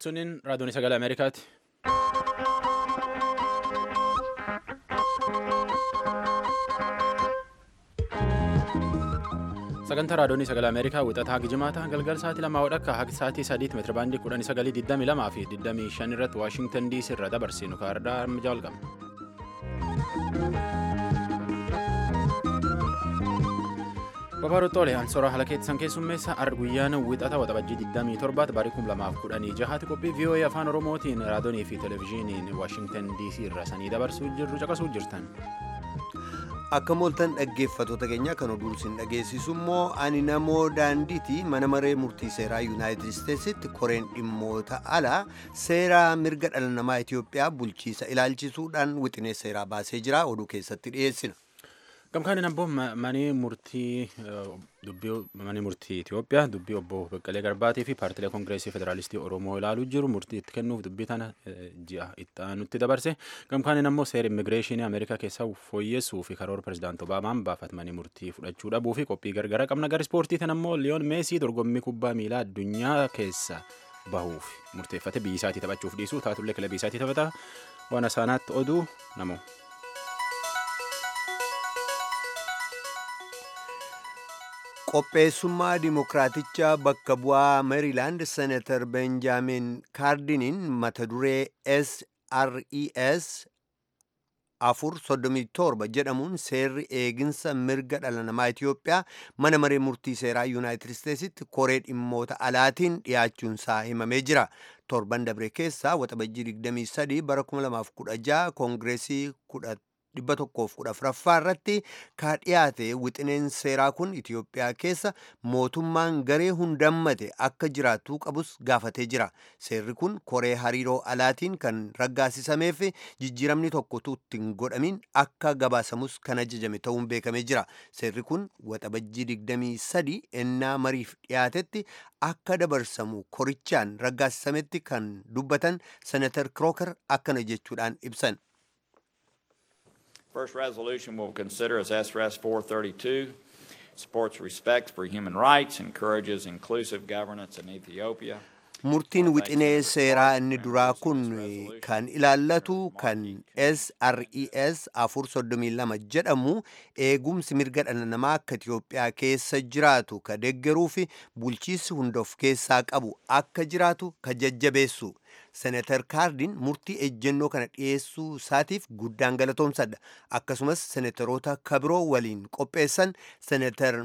Suniin raadiyoon sagalee Ameerikaati. Sagantaa raadiyoon sagalee Ameerikaa wixataa gijimaata galgal sa'aatii lamaa wadhakka haga sa'aatii sadiitti meetira baandii kudhanii sagalii digdamii lamaa fi digdamii shan irratti Waashingtan diisii irra dabarsinu kaardaa armijaa walqabna. Babaaroo Xoolee Ansoora haala keessan keessummeessa ar guyyaan wixata waxabajjii 27 barii 2016 qophii VOA afaan Oromootiin raadiyoonii fi televezyiiniin Waashingtan DC irra sanii dabarsuu jirru caqasuu jirtan. Akka mooltan dhaggeeffatoota keenya kan oduu isin dhageessisu immoo ani namoo daandiiti mana maree murtii seeraa yuunaayitid isteetsitti koreen dhimmoota alaa seeraa mirga dhala namaa Itoophiyaa bulchiisa ilaalchisuudhaan wixinee seeraa baasee jira oduu keessatti dhiyeessina. Gamkaan ammoo manii murtii dubbii manii murtii Itoophiyaa dubbii obbo Baqqalee Garbaatii fi paartilee koongireesii federaalistii Oromoo ilaaluu jiru murtii itti kennuuf dubbii tana ji'a itti aanutti dabarse gamkaan ammoo seera immigireeshinii Ameerikaa keessaa fooyyessuu fi karoora pirezidaant Obaamaan baafatmanii murtii fudhachuu dhabuu fi qophii gargara qabna gara ispoortii tan ammoo Liyoon Meesii dorgommii kubbaa miilaa addunyaa keessa bahuuf murteeffate biyyi isaatii taphachuuf dhiisuu taatullee kilabii isaatii taphata waan asaanaatti oduu namoo. qopheessummaa dimokiraaticha bakka bu'aa meeriilaand senatar benjaamin kaardiniin mata duree sres afur soddomii torba jedhamuun seerri eeginsa mirga dhala namaa Itoophiyaa mana maree murtii seeraa yuunaayitid isteetsitti koree dhimmoota alaatiin dhiyaachuunsaa himamee jira. torban dabre keessaa waxabajjii 23 bara 2016 koongireesii 114 irratti ka dhiyaate wixineen seeraa kun Itoophiyaa keessa mootummaan garee hundammate akka jiraatu qabus gaafatee jira. Seerri kun koree hariiroo alaatiin kan raggaasisameef jijjiiramni tokkotu ittiin godhamin akka gabaasamus kan ajajame ta'uun beekamee jira. Seerri kun waxabajjii 23 ennaa mariif dhiyaatetti akka dabarsamu korichaan raggaasisametti kan dubbatan senatar Krooker akkana jechuudhaan ibsan. First resolution we'll consider is SRS 432. Supports respect for human rights, encourages inclusive governance in Ethiopia. Murtiin wixinee seeraa inni duraa kun kan ilaallatu kan SRES 432 jedhamu eegumsi mirga dhala namaa akka Itoophiyaa keessa jiraatu ka deeggaruu fi bulchiinsi hunda of keessaa qabu akka jiraatu ka jajjabeessu. Senatar Kaardin murtii ejjennoo kana dhiyeessuu isaatiif guddaan galatoomsadha. Akkasumas senataroota kabiroo waliin qopheessan senatar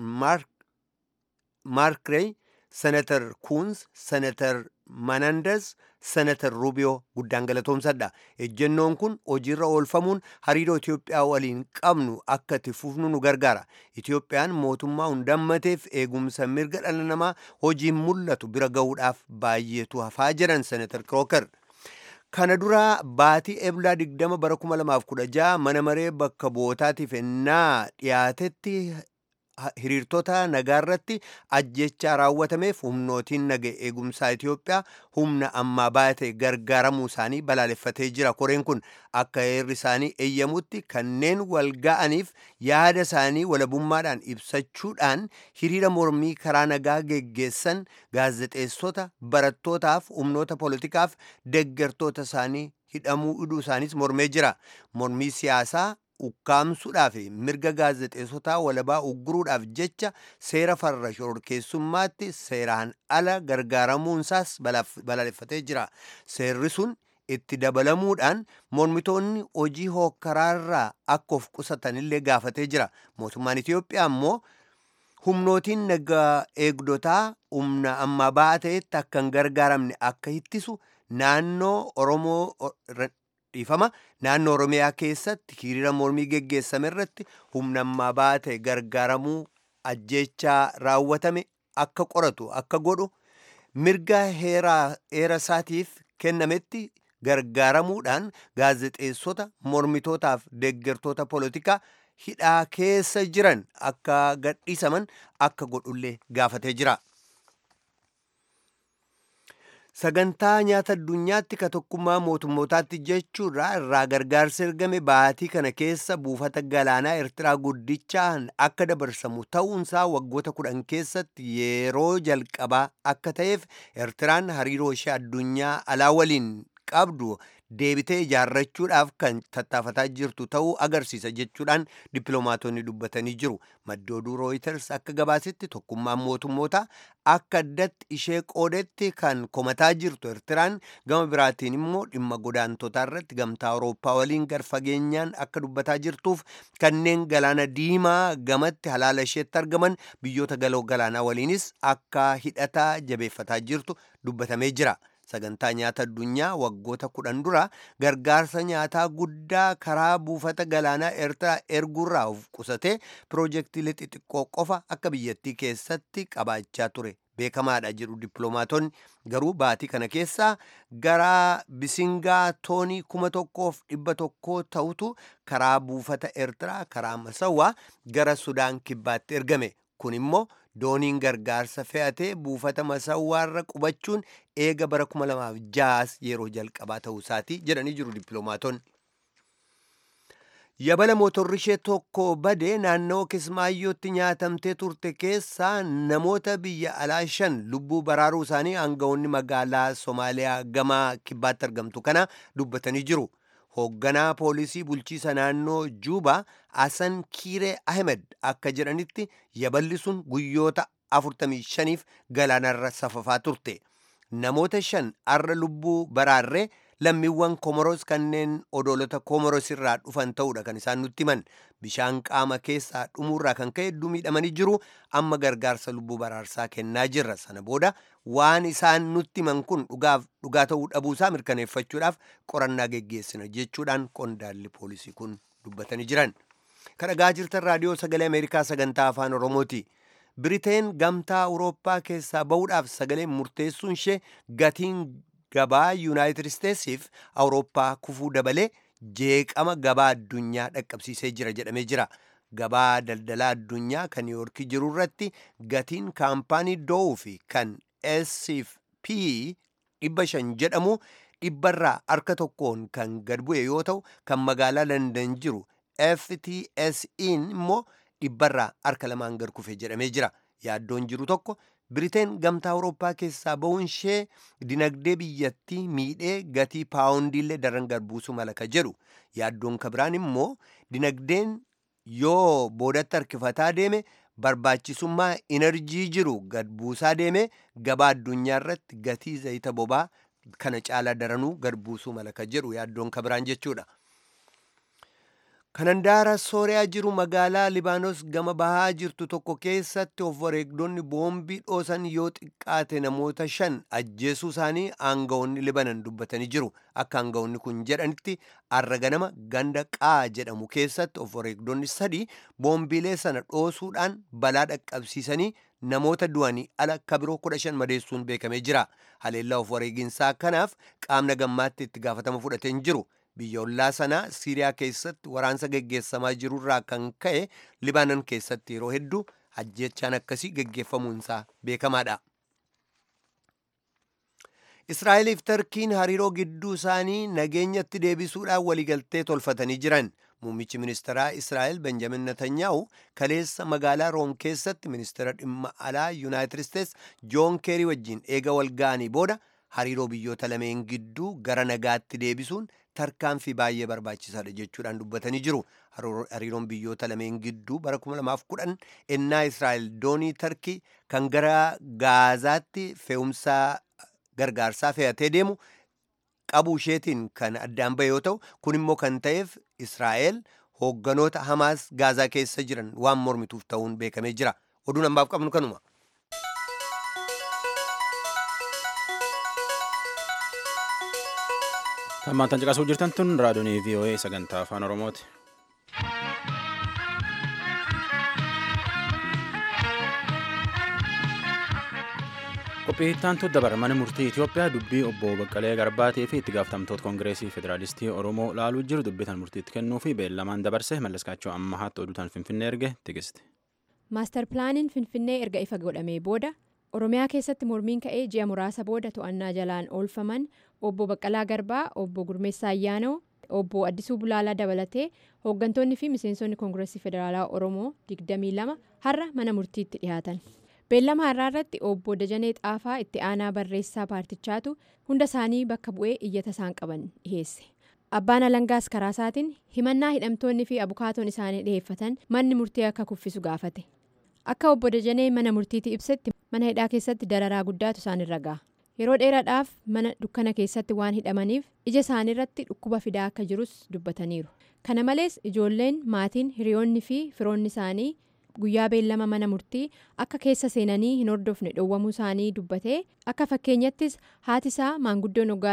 Maark senatar Kuunz, senatar Manandas, senatar Rubiyoo guddaan galatoomsadha. Ejjennoon kun hojiirra oolfamuun hariiroo Itoophiyaa waliin qabnu akka itti fufnu nu gargaara. Itoophiyaan mootummaa hundammateef eegumsa mirga dhala namaa hojiin mul'atu bira ga'uudhaaf baay'eetu hafaa jedhan senatar Krooker. Kana dura baatii eblaa 20 bara 2016 mana maree bakka bu'ootaatiif ennaa dhiyaatetti hiriirtota nagaarratti ajjechaa raawwatameef humnootiin naga eegumsaa Itoophiyaa humna ammaa baate gargaaramuu isaanii balaaleffatee jira. Koreen kun akka heerri isaanii eeyyamutti kanneen wal ga'aniif yaada isaanii walabummaadhaan ibsachuudhaan hiriira mormii karaa nagaa geggeessan gaazexeessota, barattootaaf, humnoota poolitikaaf deeggartoota isaanii hidhamuu hidhuu isaaniis mormee jira. Mormii siyaasaa ukkaamsuudhaaf mirga gaazexeessotaa walabaa ugguruudhaaf jecha seera farra shororkeessummaatti seeraan ala gargaaramuunsaas balaaleffatee jira. Seerri sun itti dabalamuudhaan mormitoonni hojii hokkaraarraa akka of qusatanillee gaafatee jira. Mootummaan Itoophiyaa immoo humnootiin nagaa eegdotaa humna ammaa ba'aa ta'etti akka hin gargaaramne akka ittisu naannoo Oromoo dhiifama naannoo oromiyaa keessatti hiriira mormii geggeessame irratti humna ammaa ba'aa ta'e gargaaramuu ajjechaa raawwatame akka qoratu akka godhu mirga heera isaatiif kennametti gargaaramuudhaan gaazexeessota mormitootaaf deeggartoota poolitikaa hidhaa keessa jiran akka gadhiisaman akka godhullee gaafatee jira. sagantaa nyaata addunyaatti ka tokkummaa mootummootaatti jechuudha irraa gargaarsa ergame baatii kana keessa buufata galaanaa eertiraa guddichaan akka dabarsamu ta'uunsaa waggoota kudhan keessatti yeroo jalqabaa akka ta'eef eertiraan hariiroo ishee addunyaa alaa waliin qabdu deebitee ijaarrachuudhaaf kan tattaafataa jirtu ta'uu agarsiisa jechuudhaan dippiloomaatonni dubbatanii jiru maddi oduu rooyiters akka gabaasetti tokkummaan mootummoota akka addatti ishee qoodetti kan komataa jirtu eertiraan gama biraatiin immoo dhimma godaantotaa irratti gamtaa awurooppaa waliin gar fageenyaan akka dubbataa jirtuuf kanneen galaana diimaa gamatti halaala isheetti argaman biyyoota galoo galaanaa waliinis akka hidhataa jabeeffataa jirtu dubbatamee jira. sagantaa nyaata addunyaa waggoota kudhan dura gargaarsa nyaataa guddaa karaa buufata galaanaa eertiraa erguurraa of qusatee piroojeektiilee xixiqqoo qofa akka biyyattii keessatti qabaachaa ture beekamaadha jedhu dippiloomaatonni garuu baatii kana keessaa gara bisingaa toonii kuma tokkoof dhibba tokkoo ta'utu karaa buufata eertiraa karaa masawaa gara sudaan kibbaatti ergame kun immoo dooniin gargaarsa fe'atee buufata masawwaarra qubachuun eega bara 2006 yeroo jalqabaa ta'uu isaati jedhanii jiru dippiloomaatonni. Yabala motorri ishee tokko badee naannoo Kismaayyootti nyaatamtee turte keessaa namoota biyya alaa shan lubbuu baraaruu isaanii aangawoonni magaalaa Somaaliyaa gama kibbaatti argamtu kana dubbatanii jiru. hoogganaa poolisii bulchiisa naannoo juubaa asan kiiree ahmed akka jedhanitti yaballi sun guyyoota 45f galaanarra safafaa turte namoota shan arra lubbuu baraarree lammiiwwan komoros kanneen odoolota komoros irraa dhufan ta'uudha kan isaan nutti himan bishaan qaama keessaa dhumuurraa kan ka'e hedduu miidhamanii jiru amma gargaarsa lubbuu baraarsaa kennaa jirra sana booda waan isaan nutti himan kun dhugaa ta'uu dhabuusaa mirkaneeffachuudhaaf qorannaa geggeessina jechuudhaan qondaalli poolisii kun dubbatanii jiran kan dhagaa jirtan raadiyoo sagalee ameerikaa sagantaa afaan oromooti biriteen gamtaa awurooppaa keessaa ba'uudhaaf sagalee murteessuun ishee gatiin gabaa yuunaayitid isteetsiif awurooppaa kufuu dabalee jeeqama gabaa addunyaa dhaqqabsiisee jira jedhamee jira gabaa daldalaa addunyaa kan niiwoorkii jiru irratti gatiin kaampaanii do'uu fi kan scp dhibba shan jedhamu dhibbarraa harka tokkoon kan gad bu'e yoo ta'u kan magaalaa landan jiru ftsin immoo dhibbarraa harka lamaan gad kufe jedhamee jira yaaddoon jiru tokko biriteen gamtaa awurooppaa keessaa ba'uun ishee dinagdee biyyattii miidhee gatii paawundiillee daran gad buusuu mala ka jedhu yaaddoon ka biraan immoo dinagdeen yoo boodatti harkifataa deeme barbaachisummaa inerjii jiru gad buusaa deeme gabaa addunyaa irratti gatii zayita bobaa kana caalaa daranuu gad buusuu mala ka jedhu yaaddoon ka biraan jechuudha. kanandaara sooriyaa jiru magaalaa libaanos gama bahaa jirtu tokko keessatti of wareegdonni boombii dhoosan yoo xiqqaate namoota shan ajjeesuu isaanii aangawoonni libanan dubbatanii jiru akka aangawoonni kun jedhanitti arra ganama ganda qaa jedhamu keessatti of wareegdonni sadii boombiilee sana dhoosuudhaan balaa dhaqqabsiisanii namoota du'anii ala kabiroo kudha shan madeessuun beekamee jira haleellaa of wareeginsaa kanaaf qaamna gammaatti itti gaafatama fudhatee hin jiru biyya ollaa sanaa siiriyaa keessatti waraansa geggeessamaa jirurraa kan ka'e libaanan keessatti yeroo hedduu ajjechaan akkasii geggeeffamuunsaa beekamaadha. Israa'eliif Tarkiin hariiroo gidduu isaanii nageenyatti deebisuudhaan waliigaltee tolfatanii jiran. Muummichi ministeeraa Israa'el Benjamin Netanyaa'u kaleessa magaalaa Room keessatti ministeera dhimma alaa Yuunaayitid Isteets Joon Keerii wajjin eega wal ga'anii booda hariiroo biyyoota lameen gidduu gara nagaatti deebisuun tarkaanfii baay'ee barbaachisaadha jechuudhaan dubbatanii jiru. Hariiroon biyyoota lameen gidduu bara 2010 ennaa Israa'el doonii Tarkii kan gara Gaazaatti fe'umsaa gargaarsaa fe'atee deemu qabuu isheetiin kan addaan bahe yoo ta'u kun immoo kan ta'eef Israa'el hoogganoota Hamaas Gaazaa keessa jiran waan mormituuf ta'uun beekamee jira. Oduun ammaaf qabnu kanuma. Hammaan caqasuu jirtan tun raadiyoonii VOA sagantaa afaan Oromooti. Qophii ittaantu dabar mana murtii Itoophiyaa dubbii obbo Baqqalee Garbaatii fi itti gaafatamtoota Koongireesii Federaalistii Oromoo laaluu jiru dubbitan murtiitti kennuu fi beellamaan dabarse mallaskaachoo ammahaatti oduutaan Finfinnee erge tigisti. Maastar pilaaniin Finfinnee erga ifa godhamee booda oromiyaa keessatti mormiin ka'ee ji'a muraasa booda to'annaa jalaan oolfaman obbo baqqalaa garbaa obbo gurmeessaa ayyaanoo obbo addisuu bulaalaa dabalatee hooggantoonni fi miseensonni koongireesii federaalaa oromoo 22 har'a mana murtiitti dhiyaatan beellama har'aa irratti obbo dajanee xaafaa itti aanaa barreessaa paartichaatu hunda isaanii bakka bu'ee iyyata isaan qaban dhiheesse abbaan alangaas karaa isaatiin himannaa hidhamtoonni fi abukaatoon isaanii dhiheeffatan manni murtii akka kuffisu gaafate akka obbo dajanee mana murtiitti ibsetti mana hidhaa keessatti dararaa guddaatu isaanirra ga'a yeroo dheeraadhaaf mana dukkana keessatti waan hidhamaniif ija isaaniirratti dhukkuba fidaa akka jirus dubbataniiru kana malees ijoolleen maatiin hiriyoonni fi firoonni isaanii guyyaa beellama mana murtii akka keessa seenanii hin hordofne dhoowwamuu isaanii dubbatee akka fakkeenyattis haati isaa maanguddoon waggaa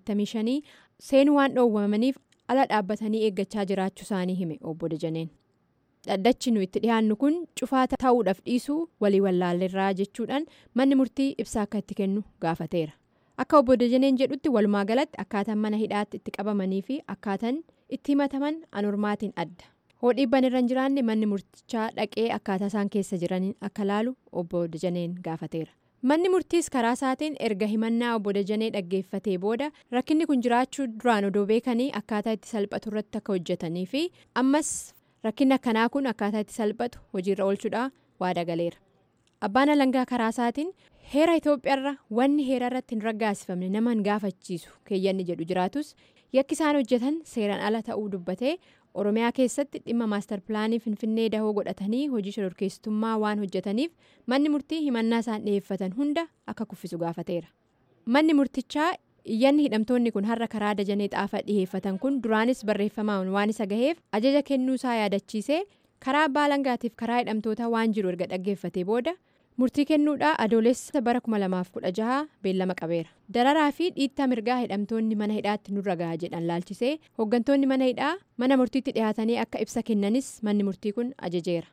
85 seenuu waan dhoowwamaniif ala dhaabbatanii eeggachaa jiraachuu isaanii hime obbo Dajaneen. dhaddachi nu itti dhiyaannu kun cufaa ta'uudhaaf dhiisuu walii wallaalleerraa jechuudhaan manni murtii ibsaa akka itti kennu gaafateera akka obbo Dajaneen jedhutti walumaa galatti akkaataan mana hidhaatti itti qabamanii fi akkaataan itti himataman anormaatiin adda hodhiibban irra hin jiraanne manni murtichaa dhaqee akkaataa isaan keessa jiraniin akka laalu obbo Dajaneen gaafateera. manni murtiis karaa isaatiin erga himannaa obbo Dajanee dhaggeeffatee booda rakkinni kun jiraachuu duraan odoo beekanii akkaataa itti salphatu irratti akka hojjetanii fi ammas rakkinni akkanaa kun akkaataa itti salphatu hojiirra oolchuudhaa waada galeera abbaan alangaa karaa isaatiin heera itoophiyaarra wanni heera irratti hin raggaasifamne nama hin gaafachiisu keeyyanni jedhu jiraatus yakki isaan hojjetan seeraan ala ta'uu dubbatee oromiyaa keessatti dhimma maastar pilaanii finfinnee dahoo godhatanii hojii shororkeessitummaa waan hojjetaniif manni murtii himannaa isaan dhiyeeffatan hunda akka kuffisu gaafateera manni murtichaa iyyanni hidhamtoonni kun har'a karaa dajanee xaafaa dhiheeffatan kun duraanis barreeffamaan waan isa gaheef ajaja kennuu isaa yaadachiisee karaa abbaa alangaatiif karaa hidhamtootaa waan jiru erga dhaggeeffatee booda murtii kennuudhaa adoolessa bara 2016 beellama qabeera dararaa fi dhiittaa mirgaa hidhamtoonni mana hidhaatti nurra gahaa jedhan laalchisee hooggantoonni mana hidhaa mana murtiitti dhiyaatanii akka ibsa kennanis manni murtii kun ajajeera.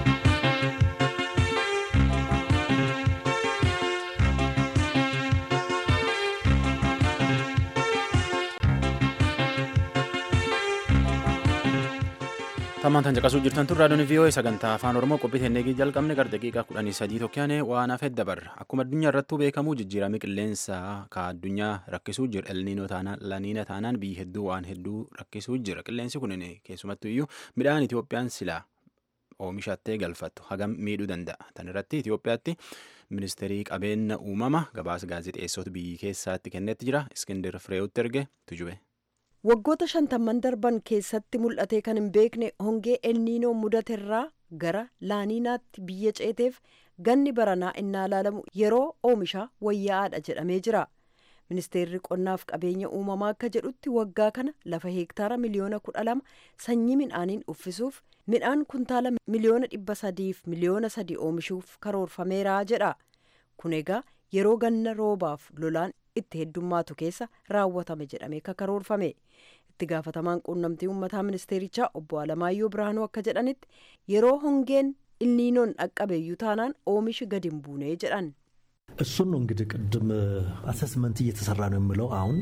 Tammaan caqasuu jirtan tun raadiyoon VOA sagantaa afaan Oromoo qophii teennee jalqabne gara daqiiqaa kudhanii sadii tokkoon waan hafe dabarra. Akkuma addunyaa irrattuu beekamu jijjiiramni qilleensaa ka addunyaa rakkisuu jira. Elniinoo taanaan laniina taanaan biyyi hedduu waan hedduu rakkisuu jira. Qilleensi kun keessumattuu iyyuu midhaan Itoophiyaan silaa oomishattee galfattu hagam miidhuu danda'a. Tan irratti Itoophiyaatti ministeerii qabeenya uumama gabaasa gaazexeessota biyyi keessaatti kennetti jira. Iskindir Fireewutti erge tujube. waggoota shantamman darban keessatti mul'atee kan hin beekne hongee elniinoo mudaterraa gara laaniinaatti biyya ceeteef ganni baranaa innaa ilaalamu yeroo oomishaa wayyaa'aadha jedhamee jira ministeerri qonnaaf qabeenya uumamaa akka jedhutti waggaa kana lafa heektaara miliyoona kudha lama sanyii midhaaniin uffisuuf midhaan kuntaala miliyoona dhibba sadiif miliyoona sadii oomishuuf karoorfameera jedha kun egaa yeroo ganna roobaaf lolaan itti heddummaatu keessa raawwatame jedhamee karoorfame itti gaafatamaan quunnamtii uummataa ministeerichaa obbo Alamaayyoo Birhaanuu akka jedhanitti yeroo hongeen ilniinoon dhaqqabeeyyuu taanaan oomishi gadi hin buunee jedhan. እሱን ነው እንግዲህ ቅድም አሰስመንት እየተሰራ ነው የምለው አሁን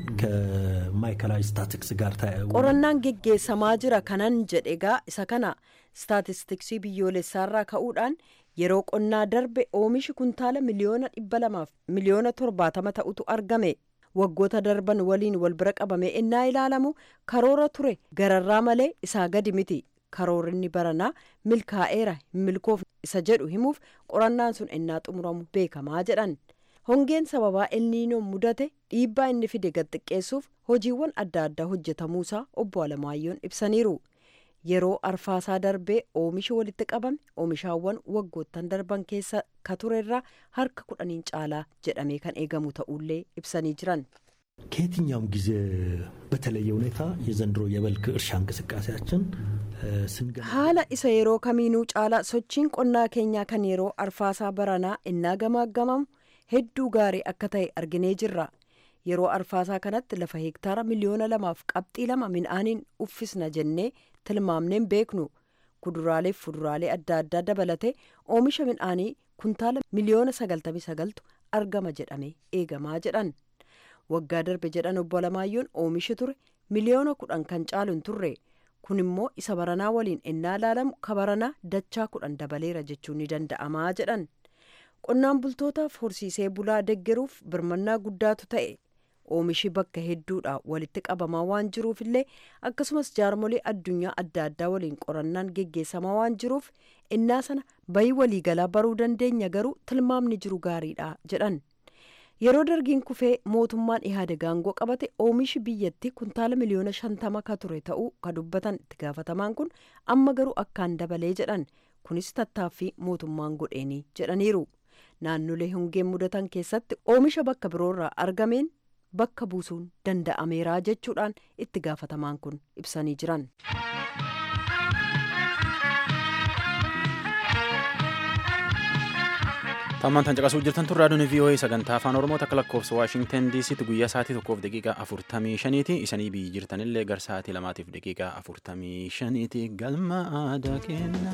ከማዕከላዊ ስታቲክስ ጋር qorannaan geggeessamaa jira kanan jedhe egaa isa kana staatistiksii biyyoolessaarraa ka'uudhaan yeroo qonnaa darbe oomishi kuntaala miliyoona dhibba lamaaf miliyoona torbaatama ta'utu argame waggoota darban waliin wal bira qabamee innaa ilaalamu karoora ture gararraa malee isaa gadi miti karoorinni baranaa milkaa'eera hin milkoof isa jedhu himuuf qorannaan sun innaa xumuramu beekamaa jedhan hongeen sababaa elniinoon mudate dhiibbaa inni fide gad xiqqeessuuf hojiiwwan adda addaa hojjetamuusaa obbo Alamaayyoon ibsaniiru. yeroo arfaasaa darbee oomishi walitti qabame oomishaawwan waggoottan darban keessa ka turerraa harka kudhaniin caalaa jedhamee kan eegamu ta'ullee ibsanii jiran. ከየትኛውም ጊዜ በተለየ ሁኔታ የዘንድሮ የበልግ እርሻ እንቅስቃሴያችን ስንገ haala isa yeroo kamiinuu caalaa sochiin qonnaa keenyaa kan yeroo arfaasaa baranaa innaa gamaaggamamu hedduu gaarii akka ta'e arginee jirra yeroo arfaasaa kanatti lafa heektaara miliyoona lamaaf qabxii lama midhaaniin uffisna jennee tilmaamneen beeknu kuduraalee fi fuduraalee adda addaa dabalatee oomisha midhaanii kuntaala miliyoona sagaltamii sagaltu argama jedhamee eegamaa jedhan waggaa darbe jedhan obbo Alamaayyoon oomishi ture miliyoona kudhan kan caalu hin turre kun immoo isa baranaa waliin innaa ilaalamu ka baranaa dachaa kudhan dabaleera jechuun ni danda'amaa jedhan qonnaan bultootaaf horsiisee bulaa deggeruuf birmannaa guddaatu ta'e oomishi bakka hedduudha walitti qabamaa waan jiruuf illee akkasumas jaarmolee addunyaa adda addaa waliin qorannaan geggeessamaa waan jiruuf innaa sana bayii waliigalaa baruu dandeenya garuu tilmaamni jiru gaariidha jedhan yeroo dargiin kufee mootummaan ihaadeg aangoo qabate oomishi biyyatti kuntaala miliyoona shantama ka ture ta'uu ka dubbatan itti gaafatamaan kun amma garuu akkaan dabalee jedhan kunis tattaaffii mootummaan godheenii jedhaniiru naannolee hongeen mudatan keessatti oomisha bakka biroorraa argameen bakka buusuun danda'ameeraa jechuudhaan itti gaafatamaan kun ibsanii jiran. Tammaan tan caqasuu jirtan tun raadiyoon VOA sagantaa afaan Oromoo takka lakkoofsa Waashingtan DCtti guyyaa sa'aatii tokkoof daqiiqaa afurtamii shaniiti. Isanii biyyi jirtanillee gar sa'aatii lamaatiif daqiiqaa afurtamii shaniiti. Galma aadaa kenna.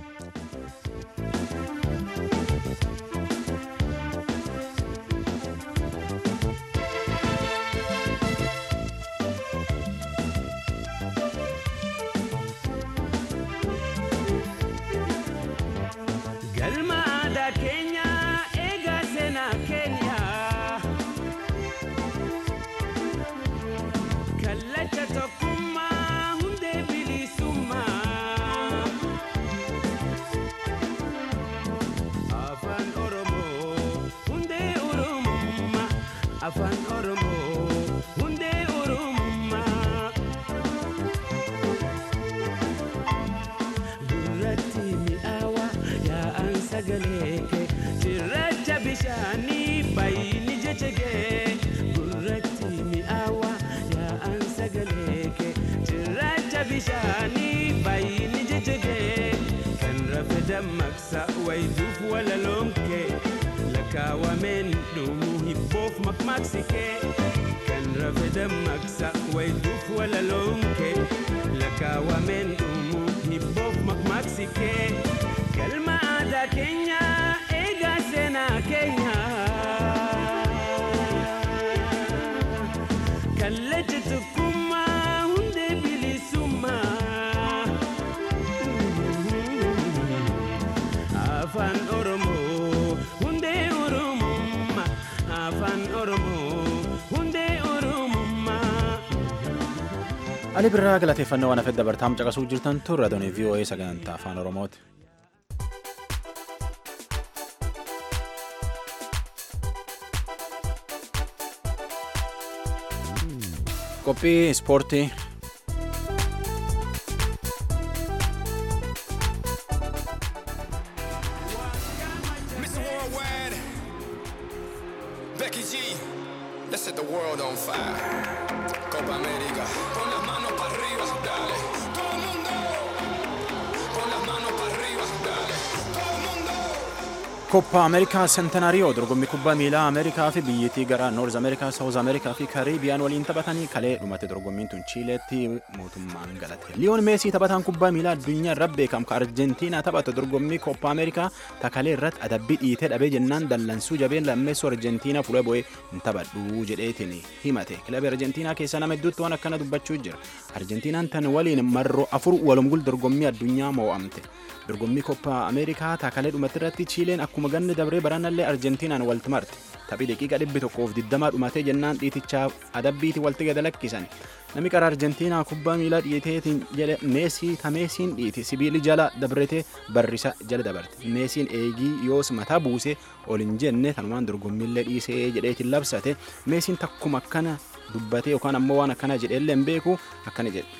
afaan oromoo hundee oromummaa gurratti mi'aawa yaa'an sagalee kee cirracha bishaanii bayyini jecha kee gurratti mi'aawa yaa'an sagalee kee cirracha bishaanii bayyini jecha kee kan rafe dammaqsa wayituuf walaloon kee lakkaawameen dhumuu hibboof maqmaqsikee kan rafe dammaqsa wayituuf walaloon kee lakkaawameen dhumuu hibboof maqmaqsikee galma aadaa keenya eegaa seenaa keenya kallacha tokkummaa hundee bilisummaa afaan oromoo hundee oromummaa afaan oromoo hundee oromummaa. Ali birraa galateeffannoo waan hafedda bartaam caqasuu jirtan tun raadiyoon VOA sagantaa afaan Oromooti. Qophii ispoortii. Mr. Worldwide, Becky G, let's set the world on fire. Copa América, con las manos para arriba, dale. Todo el mundo, con las manos para arriba, dale. Todo el mundo. Koppa Ameerikaa Sentanaariyoo dorgommii kubbaa miilaa Ameerikaa fi biyyattii gara Noorz Ameerikaa, Saawuz Ameerikaa fi Kariibiyaan waliin taphatanii kalee dhumate dorgommiin tun Chiileetti mootummaan galate. Liyoon Meesii taphataan kubbaa miilaa addunyaa irra beekamu ka Arjentiinaa taphatu dorgommii Koppa Ameerikaa takalee irratti adabbii dhiitee dhabee jennaan dallansuu jabeen lammeessuu Arjentiinaa fuula bu'ee hin taphadhu jedheetiin himate. Kilabii Arjentiinaa keessaa nama hedduutti waan akkana dubbachuu jira. Arjentiinaan tan waliin marroo afur walumgul dorgommii addunyaa moo'amte. dorgommii koppa ameerikaa taakalee dhumatti irratti chiileen akkuma ganni dabree baranallee arjentiinaan walti marte taphii daqiiqa dhibbi tokkoof digdamaa dhumatee jennaan dhiitichaaf adabbiiti walti gada lakkisan namni qara arjentiinaa kubbaa miilaa dhiiteetiin jedhe meesii tameesiin dhiiti sibiili jala dabretee barrisa jala dabarte meesiin eegii yoos mataa buuse ol hin jenne tanumaan dorgommiillee dhiisee jedheetiin labsate meesiin takkuma akkana dubbatee yookaan ammoo waan akkana jedheellee hin beeku akkana jedhe.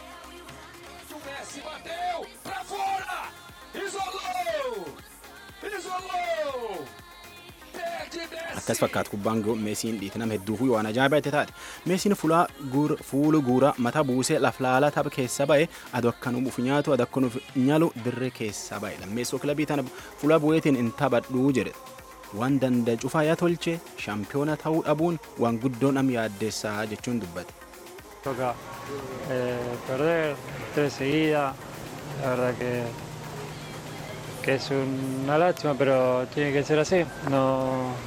Messi bateu pra fora. Isolou. Isolou. Perde Messi. akkas fakkaatu kubbaan go- meesiin dhiite nama hedduufuu waan ajaa'ibaa itti taate meesiin fulaa guur- fuulu guuraa mataa buusee laf laalaa tapha keessa ba'e adu akka nuuf nyaatu adu akka nuuf nyalu dirree keessa ba'e lammeessoo kilabii tana fuula bu'eetiin hin taphadhuu jedhe waan danda'a cufaa yaa tolche shaampiyoona ta'uu dhabuun waan guddoo nam yaaddeessaa jechuun dubbate. toca eh, perder tres seguidas. La verdad que, que es una lástima, pero tiene que ser así. No,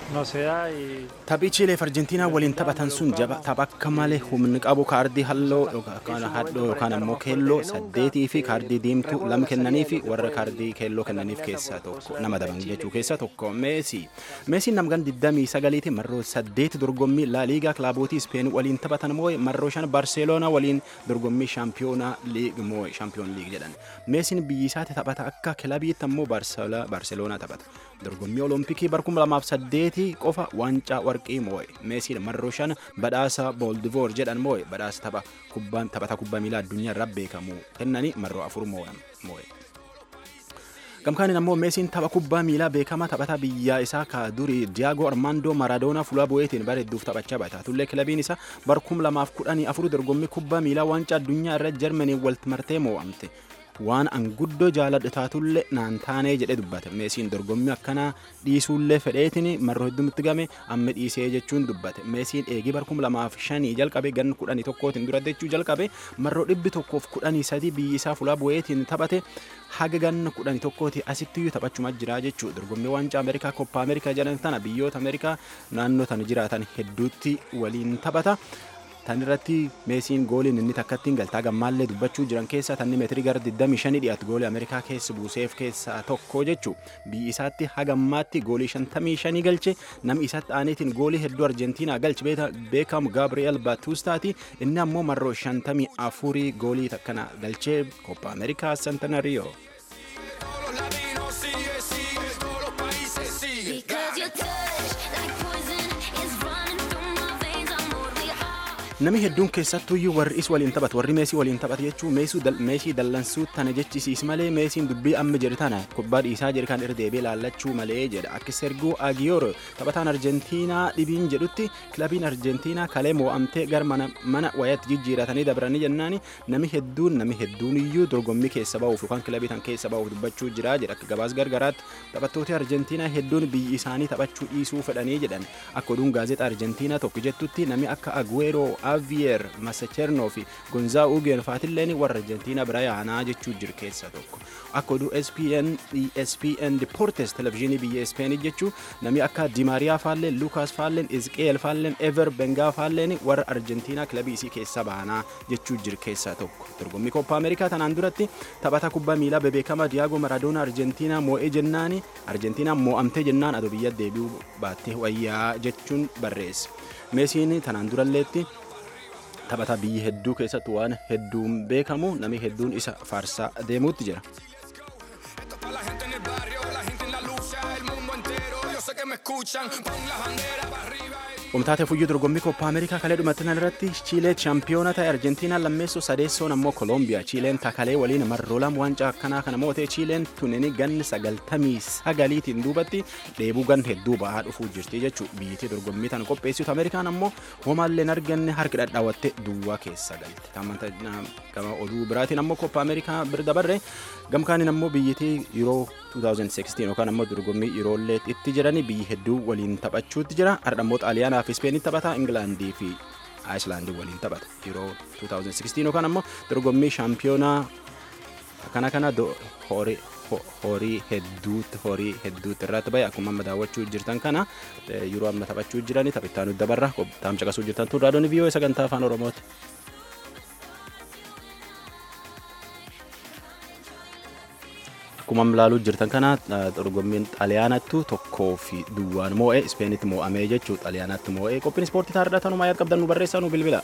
no se da y Taphii Chiilee fi Arjentiinaa waliin taphatan sun jaba tapha akka malee humni qabu kaardii halloo yookaan hadhoo yookaan ammoo keelloo saddeetii fi kaardii diimtuu lama kennanii fi warra kaardii keelloo kennaniif keessaa tokko nama daban jechuu keessaa tokko Meesii. Meesiin namgan 29 marroo saddeeti dorgommii laa liigaa kilaabotii Ispeen waliin taphatan moo'e marroo shan Barseeloonaa waliin dorgommii shaampiyoonaa liig moo'e shaampiyoon liig jedhan. Meesiin biyyi isaatti taphata akka kilabiitti ammoo Barseeloonaa taphata. Dorgommii Olompikii bar 2008 qofa waancaa warqii moo'e. Meesiin marroo shan badhaasa Booldivoor jedhan moo'e badhaasa tapha kubbaan taphata kubbaa miilaa addunyaa irraa beekamu kennanii marroo afur moo'e. Gamkaanin ammoo Meesiin tapha kubbaa miilaa beekamaa taphata biyyaa isaa ka durii Diyaagoo Armaandoo Maradoonaa fuula bu'eetiin bareedduuf taphachaa bata. Tullee kilabiin isaa bar 2014 dorgommii kubbaa miilaa waancaa addunyaa irra Jarmanii walitti martee moo'amte. waan anguddoo jaaladhu taatullee naan taanee jedhe dubbate meesiin dorgommii akkanaa dhiisuullee fedheetiin marroo hedduutti game amma dhiisee jechuun dubbate meesiin eegii bar kum lamaaf shanii jalqabe gan kudhanii tokkootiin dura jechuu jalqabe marroo dhibbi tokkoof kudhanii sadii biyyi isaa fuula bu'eetiin taphate haga ganna kudhanii tokkooti asittiyyuu taphachuma jira jechuu dorgommii waancaa ameerikaa koppa ameerikaa jedhan tana biyyoota ameerikaa naannoo tan jiraatan hedduutti waliin taphata. tan irratti meesiin gooliin inni takkattiin galtaa gammaallee dubbachuu jiran keessaa tanni meetirii gara 25 dhiyaatu goolii ameerikaa keessa buuseef keessaa tokko jechuu biyyi isaatti hagammaatti goolii 55 galche namni isaatti aaneetiin goolii hedduu arjentiinaa galche beekamu gaabri'eel baatustaati inni ammoo marroo 54 goolii takkana galchee koppa ameerikaa santanariyo. Namni hedduun keessattuyyuu warri is waliin taphatu warri meesii waliin taphatu jechuun meesii dallansuu tana jechisiis malee meesiin dubbii amma jedhu tana kubbaa dhiisaa jedhu kan irra deebi'ee laallachuu malee jedha akka serguu agiyoor taphataan arjentiinaa dhibiin jedhutti kilabiin arjentiinaa kalee moo'amtee gara mana wayaatti jijjiiratanii dabranii jennaani namni hedduun namni hedduun iyyuu dorgommii keessa ba'uuf yookaan kilabii tan keessa ba'uuf dubbachuu jira jedha akka gabaas gargaraatti taphattoota arjentiinaa hedduun biyyi isaanii taphachuu dhiisuu fedhanii jedhan akka oduun gaazexaa arjentiinaa tokko jettutti namni akka aguero Avier Masachernoo fi Gonzaa Ugeen faatilleen warra Arjentiinaa bira yaanaa jechuu jiru keessa tokko. Akka oduu ESPN ESPN Deportes televizyiinii biyya Ispeenii jechuu namni akka Dimaariyaa faalleen Lukaas faalleen Izqeel faalleen Ever Bengaa faalleen warra Arjentiinaa kilabii isii keessa baanaa jechuu jiru keessaa tokko. Dorgommii Koppa Ameerikaa tanaan duratti taphata kubbaa miilaa bebeekamaa Diyaagoo Maradoonaa Arjentiinaa moo'ee jennaani Arjentiinaa moo'amtee jennaan adoo biyya deebi'uu baattee wayyaa jechuun barreesse. Meesiin tanaan duralleetti taphata biyyi hedduu keessatti waan hedduun beekamu namni hedduun isa faarsaa deemuutti jira. Qomtaatee fuyyuu dorgommii Koppa Ameerikaa kalee dhumatti irratti Chiilee chaampiyoona ta'e Arjentiinaa lammeessoo sadeessoon ammoo Kolombiyaa. Chiileen takalee waliin marroo lama waancaa akkanaa kana moo'ee Chiileen tunini ganni sagaltamii sagaliitiin duubatti dheebuu gan hedduu ba'aa dhufuu jirti jechuudha. Biyyattii dorgommii tana qopheessitu Ameerikaan ammoo homaallee arganne harki dhadhaawwattee duwwaa keessa galte. Gama oduu biraatiin ammoo Koppa Ameerikaa bira dabarre gamkaaniin ammoo biyyattii yeroo 2016 yookaan ammoo dorgommii yeroollee itti jiranii biyyi hedduu waliin taphachuutti jira. Har'a ammoo Xaaliyaanaa fi Ispeenii taphata Ingilaandii fi Aayislaandii waliin taphata. Yeroo 2016 yookaan ammoo dorgommii shaampiyoonaa kana kana horii horii hedduutti horii hedduutti irratti bahe akkuma amma daawwachuu jirtan kana yeroo amma taphachuu jiranii taphittaa nuti dabarra taamcha qasuu jirtan tun raadiyoon viiyoo sagantaa afaan oromooti. akkuma ilaaluu jirtan kana dorgommiin xaaliyaanattu tokkoo fi duwwaan moo'ee ispeenitti moo'amee jechuu xaaliyaanatti moo'ee qophiin ispoortii taardaa tanumaa yaad qabdan nu barreessaa nu bilbila.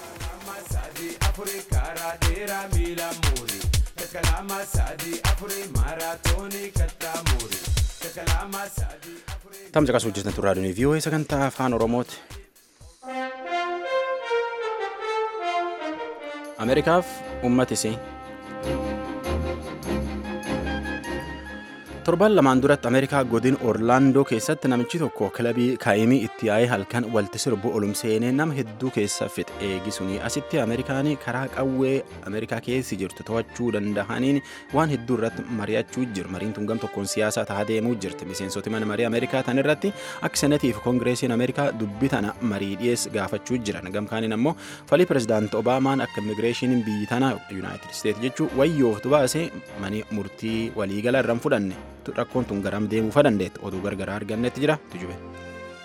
Tamsa qasuu jirtan turraa dunii vii'oo sagantaa afaan oromooti. Ameerikaaf uummatisii. torban lamaan duratti ameerikaa godin orlaandoo keessatti namichi tokko kilabii kaa'imii itti yaa'ee halkan walti sirbu olum seenee nama hedduu keessa fixe eegisuni asitti ameerikaan karaa qawwee ameerikaa keessi jirtu to'achuu danda'aniin waan hedduu irratti mari'achuu jiru mariin tun gam tokkoon siyaasaa tahaa deemuu jirti miseensoti mana marii ameerikaa tan irratti akka senetii fi koongireesiin ameerikaa dubbii tana marii dhiyees gaafachuu jiran gamkaaniin ammoo falii pirezidaanti obaamaan akka immigireeshiniin biyyi tana yuunaayitid isteet jechuu wayyooftu baase manii murtii waliigala irraan fudhanne rakkoon tun garam deemuufa dandeetti oduu gargaraa argannetti jira tujube.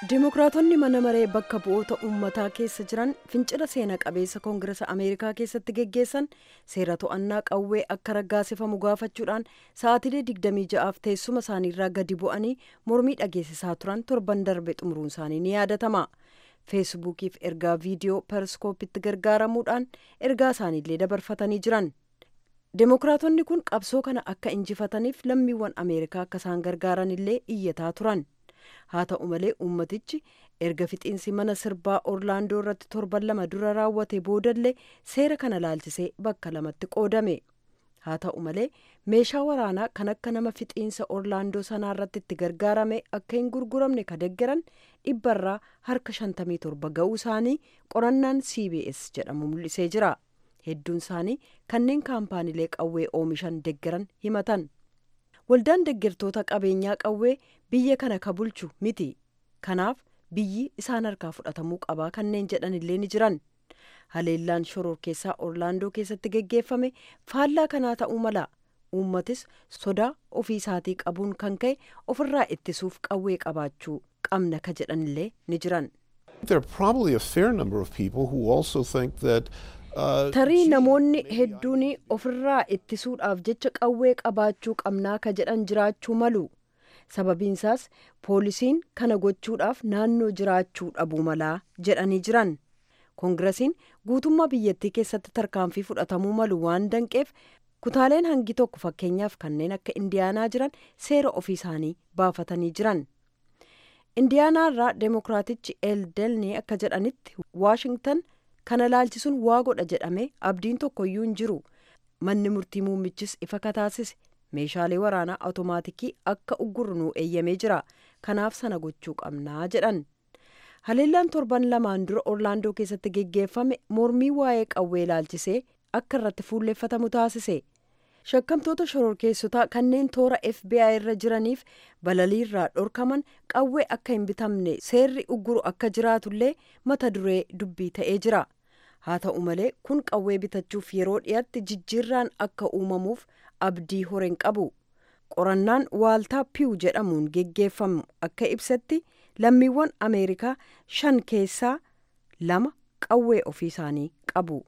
Dimookiraatonni mana maree bakka bu'oota uummataa keessa jiran fincila seena qabeessa koongirasa Ameerikaa keessatti geggeessan seera to'annaa qawwee akka raggaasifamu gaafachuudhaan sa'aatilee 26f teessuma isaaniirraa gadi bu'anii mormii dhageessisaa turan torban darbe xumuruun isaanii ni yaadatama. feesbuukiif ergaa viidiyoo periskoopitti gargaaramuudhaan ergaa isaaniillee dabarfatanii jiran. Dimookiraatonni kun qabsoo kana akka injifataniif lammiiwwan Ameerikaa akka isaan gargaaranillee iyyataa turan. haa ta'u malee uummatichi erga fixiinsi mana sirbaa orlaandoo irratti torban lama dura raawwate boodallee seera kana laalchisee bakka lamatti qoodame haa ta'u malee meeshaa waraanaa kan akka nama fixiinsa orlaandoo sanaa irratti itti gargaarame akka hin gurguramne ka deggeran dhibbarraa harka 57 ga'uu isaanii qorannaan cbs jedhamu mul'isee jira hedduun isaanii kanneen kaampaaniilee qawwee oomishan deggeran himatan. waldaan deggertoota qabeenyaa qawwee biyya kana ka bulchu miti kanaaf biyyi isaan harkaa fudhatamuu qabaa kanneen jedhan illee ni jiran haleellaan shoror keessaa orlaandoo keessatti geggeeffame faallaa kanaa ta'uu mala uummatis sodaa ofii isaatii qabuun kan ka'e ofirraa ittisuuf qawwee qabaachuu qabna ka jedhan illee ni jiran. There are probably a fair number of people who also think that tarii namoonni hedduun ofirraa ittisuudhaaf jecha qawwee qabaachuu qabnaa ka jedhan jiraachuu malu sababiinsaas poolisiin kana gochuudhaaf naannoo jiraachuu dhabuu malaa jedhanii jiran koongirasiin guutummaa biyyattii keessatti tarkaanfii fudhatamuu malu waan danqeef kutaaleen hangi tokko fakkeenyaaf kanneen akka indiyaanaa jiran seera ofii isaanii baafatanii jiran indiyaanaarraa deemokiraatichi eeldelnii akka jedhanitti waashingtan kana laalchisuun waa godha jedhame abdiin tokkoyyuu hin jiru manni murtii muummichis ifa kataasise meeshaalee waraanaa awutomaatikii akka uggurnuu eeyyamee jira kanaaf sana gochuu qabnaa jedhan haleellaan torban lamaan dura orlaandoo keessatti geggeeffame mormii waa'ee qawwee laalchisee akka irratti fuulleeffatamu taasise shakkamtoota shororkeessotaa kanneen toora fbi irra jiraniif balaliirraa dhorkaman qawwee akka hin bitamne seerri ugguru akka jiraatullee mata duree dubbii ta'ee jira haa ta'u malee kun qawwee bitachuuf yeroo dhiyaatti jijjiirraan akka uumamuuf abdii horeen qabu qorannaan waaltaa piiw jedhamuun geggeeffamu akka ibsetti lammiiwwan ameerikaa shan keessaa lama qawwee ofii isaanii qabu.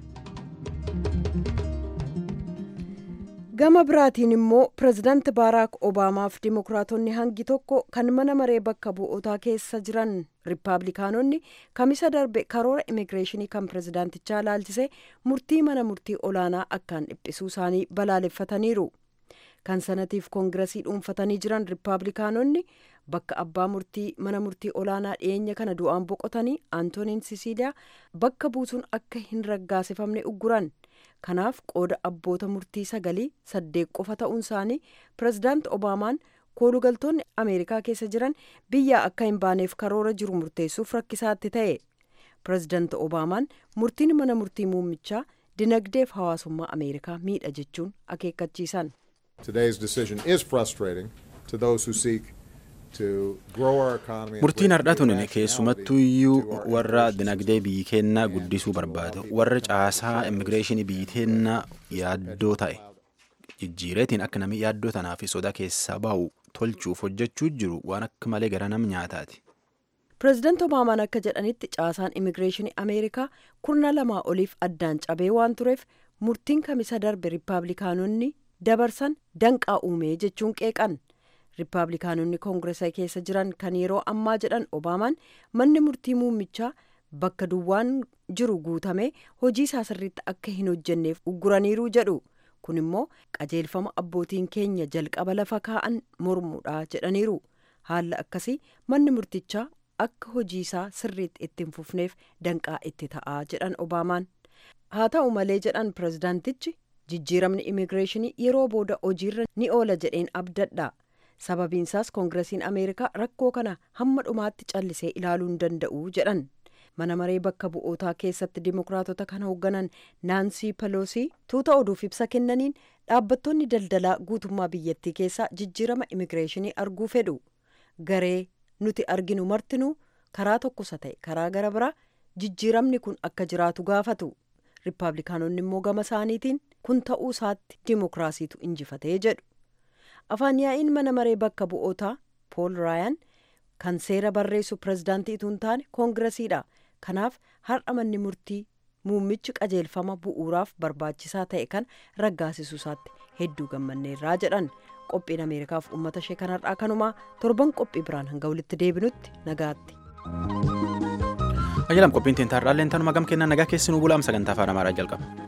gama biraatiin immoo pirezidaanti baaraak obaamaaf dimokiraatonni hangi tokko kan mana maree bakka bu'ootaa keessa jiran riippaabilikaanonni kamisa darbe karoora immigireeshinii kan pirezidaantichaa laalchisee murtii mana murtii olaanaa akkaan dhiphisuu isaanii balaaleffataniiru kan sanatiif koongirasii dhuunfatanii jiran riippaabilikaanonni bakka abbaa murtii mana murtii olaanaa dhiyeenya kana du'aan boqotanii antooniin sisiiliyaa bakka buusuun akka hin raggaasifamne ugguran kanaaf qooda abboota murtii sagalii saddeet qofa ta'uun isaanii pirezidaanti obaamaan koolugaltoonni ameerikaa keessa jiran biyya akka hin baaneef karoora jiru murteessuuf rakkisaatti ta'e pirezidaanti obaamaan murtiin mana murtii muummichaa dinagdeef hawaasummaa ameerikaa miidha jechuun akeekkachiisan. Today's decision is frustrating to those who seek murtiin har'a tun keessumattuu iyyuu warra dinagdee biyyi kennaa guddisuu barbaadu warra caasaa immigireeshinii biyyi kennaa yaaddoo ta'e jijjiireetiin akka namni yaaddoo tanaa fi soda keessaa bahu tolchuuf hojjechuu jiru waan akka malee gara nam nyaataati. pireezidaanti obaamaan akka jedhanitti caasaan immigireeshinii ameerikaa kurna lamaa oliif addaan cabee waan tureef murtiin kamisa darbe riippaabilikaanonni dabarsan danqaa uumee jechuun qeeqan. riippaabilikaanonni koongireesa keessa jiran kan yeroo ammaa jedhan obaamaan manni murtii muummichaa bakka duwwaan jiru guutame hojii isaa sirriitti akka hin hojjenneef ugguraniiru jedhu kun immoo qajeelfama abbootiin keenya jalqaba lafa kaa'an mormuudha jedhaniiru haala akkasii manni murtichaa akka hojii isaa sirriitti itti hin fufneef danqaa itti ta'aa jedhan obaamaan haa ta'u malee jedhan pireezidaantichi jijjiiramni immigireeshinii yeroo booda hojiirra ni oola jedheen abdadha. sababiinsaas koongiresiin ameerikaa rakkoo kana hamma dhumaatti callisee ilaaluu hin danda'u jedhan mana maree bakka bu'ootaa keessatti dimokiraatota kan hoogganan naansii peloosii tuuta oduuf ibsa kennaniin dhaabbattoonni daldalaa guutummaa biyyattii keessaa jijjiirama immigireeshinii arguu fedhu garee nuti arginu martinuu karaa tokkosa ta'e karaa gara biraa jijjiiramni kun akka jiraatu gaafatu riippaabilikaanonni immoo gama isaaniitiin kun ta'uu isaatti dimokiraasiitu injifatee jedhu. afaan yaa'iin mana maree bakka bu'ootaa pool raayaan kan seera barreessu pirezidaantiitu hin taane koongiresiidha kanaaf har'a manni murtii muummichi qajeelfama bu'uuraaf barbaachisaa ta'e kan raggaasisu isaatti hedduu gammanneerraa jedhan qophiin ameerikaaf uummata ishee kanarraa kanumaa torban qophii biraan hanga walitti deebinutti nagaatti. Ajjalam qophiin teentarraallee tanuma gam kennaa nagaa keessi nu bulaam sagantaa afaan amaaraa jalqaba.